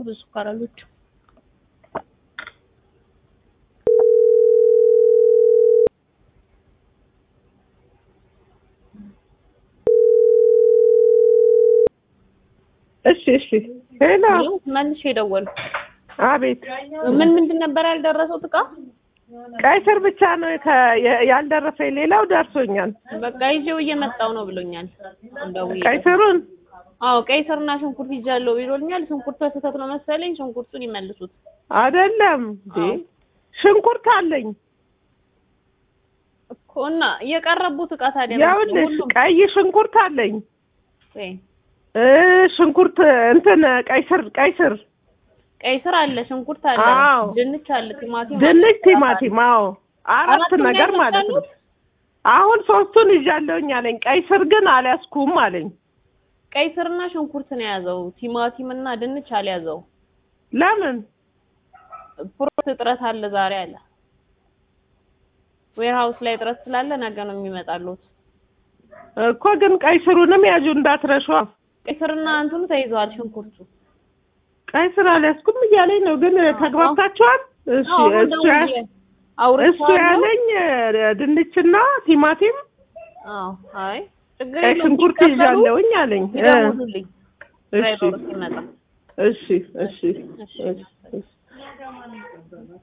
ብዙ ስኳር አልወድም። እሺ እሺ። ሄሎ ይኸው መልሼ የደወልኩ አቤት። ምን ምንድን ነበር ያልደረሰው እቃ? ቀይ ስር ብቻ ነው ከ- የ- ያልደረሰኝ፣ ሌላው ደርሶኛል። በቃ ይዤው እየመጣው ነው ብሎኛል። እንደውዬ ቀይ ስሩን አዎ ቀይ ስርና ሽንኩርት ይዣለሁ ብሎኛል። ሽንኩርት በስህተት ነው መሰለኝ። ሽንኩርቱን ይመልሱት። አይደለም እንዴ አዎ። ሽንኩርት አለኝ። እኮ እና የቀረቡት እቃ ታዲያ ምንድን ነው? ያውልሽ ሁሉም ቀይ ሽንኩርት አለኝ ወይ እ ሽንኩርት እንትን ቀይ ስር ቀይ ስር ቀይ ስር አለ፣ ሽንኩርት አለ፣ አዎ። ድንች አለ፣ ቲማቲም ድንች፣ አለ፣ ቲማቲም አዎ አራት አራቱን ነገር ነው ማለት ነው። ያመጣሉት? አሁን ሶስቱን ይዣለሁኝ አለኝ። ቀይ ስር ግን አልያዝኩም አለኝ። ቀይ ስርና ሽንኩርት ነው የያዘው። ቲማቲም እና ድንች አልያዘው። ለምን ፕሮት እጥረት አለ ዛሬ አለ። ዌርሃውስ ላይ እጥረት ስላለ ነገ ነው የሚመጣሉት። እኮ ግን ቀይ ስሩንም ያዡ እንዳትረሿ። ቀይ ስርና እንትኑ ተይዘዋል። ሽንኩርቱ ቀይ ስር አልያዝኩም እያለኝ ነው። ግን ተግባብታችኋል? እሺ አዎ፣ አሁን እሱ ያ- ደውዬ እሱ አውርቼዋለሁ። ያለኝ እ፣ ድንችና ቲማቲም አዎ፣ አይ ችግር ቀይ የለውም። ሽንኩርት ሲቀበሉ ይዣለሁኝ አለኝ። እ፣ ይደውሉልኝ እሺ ድራይቨሩ ሲመጣ። እሺ እሺ እሺ እሺ